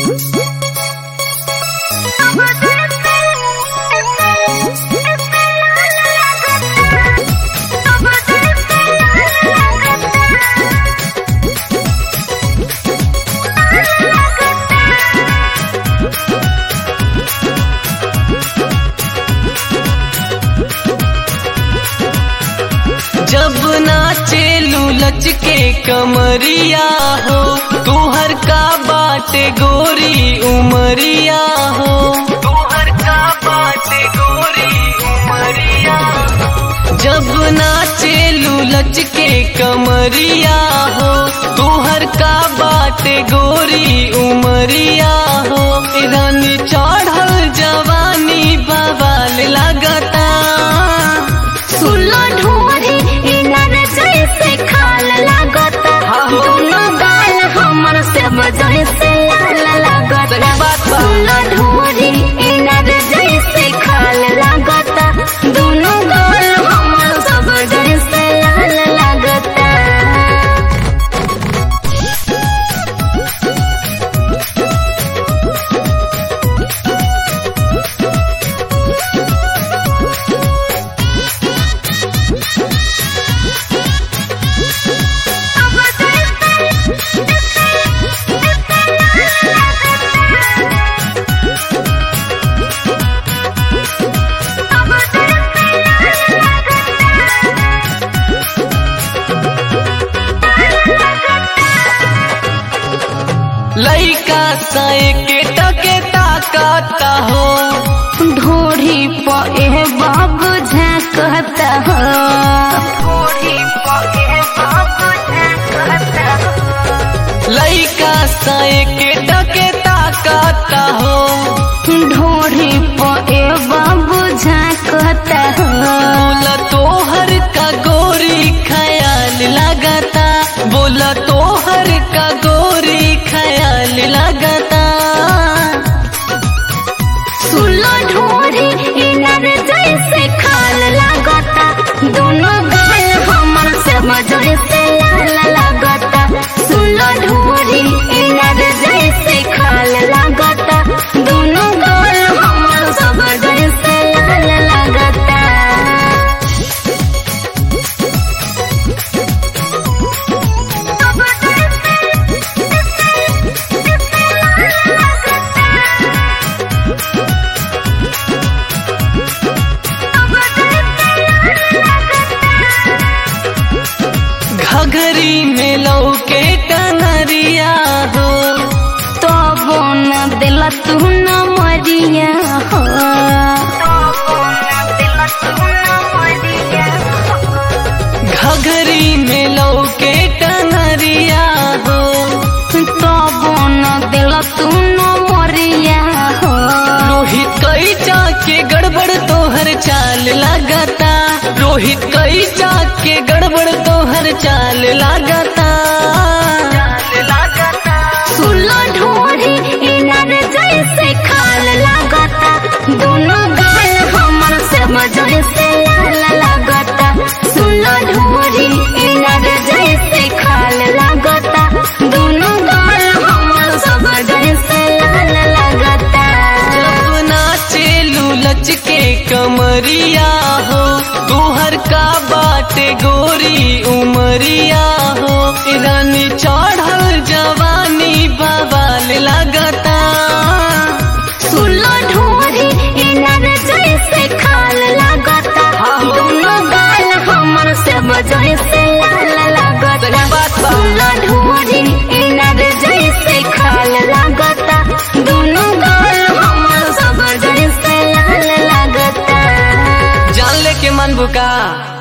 जब नाचे लूलच के कमरिया हो तुहर का बाटे गोरी उमरिया हो तुहर का बाटे गोरी उमरिया जब नाचे लूलच के कमरिया हो तुहर का बाटे गोरी उमरिया हो रानी चढ़ल जवानी बवाल लगता सुलो ढोरी इनर जैसे खाल लागता दोनों गाल हमर से जैसे लाल लागता बात बा। सुलो ढोरी इनर जैसे खाल लागता दोनों गाल हमर सब जैसे लाल लागता लइका साए के टके ताकता हो ढोरी पे बाबू झांकता हो ढोरी पे बाबू झांकता हो लइका साए के टके ताकता हो ढोरी पे बाबू झांकता हो बोला तोहर का गोरी ख्याल लगता बोला तोहर का गोरी ख्याल लगता सुलो ढोरी इनर जैसे खाल लागता दोनों गाल हमर से जैसे लाल लागता सुलो ढोरी इनर जैसे खाल लागता दोनों गाल हमर सब जैसे लाल लागता घघरी में लौके टंगरिया हो तो बोन दिल तू न मरिया हो घघरी में लौके टंगरिया हो तो बोन दिल तू न मरिया हो रोहित कई के गड़बड़ तोहर चाल लगता रोहित कई के गड़बड़ तोहर चाल लगता सुलो ढोरी इनर जैसे खाल लागता दोनों गाल हमर से जैसे लाल लागता सुलो ढोरी इनर जैसे खाल लागता दोनों गाल हमर सब जैसे लाल लागता जब नाचे लूलच के कमरिया हो तुहर का बाटे गोरी उमरिया हो रानी चढ़ल जवानी बवाल लगता सुलो ढोरी इनर जैसे खाल लागता दोनों गाल हमर से जैसे लाल लागता बात बा। सुलो ढोरी इनर जैसे खाल लागता दोनों गाल हमर सब जैसे लाल लागता जान ले के मन बुका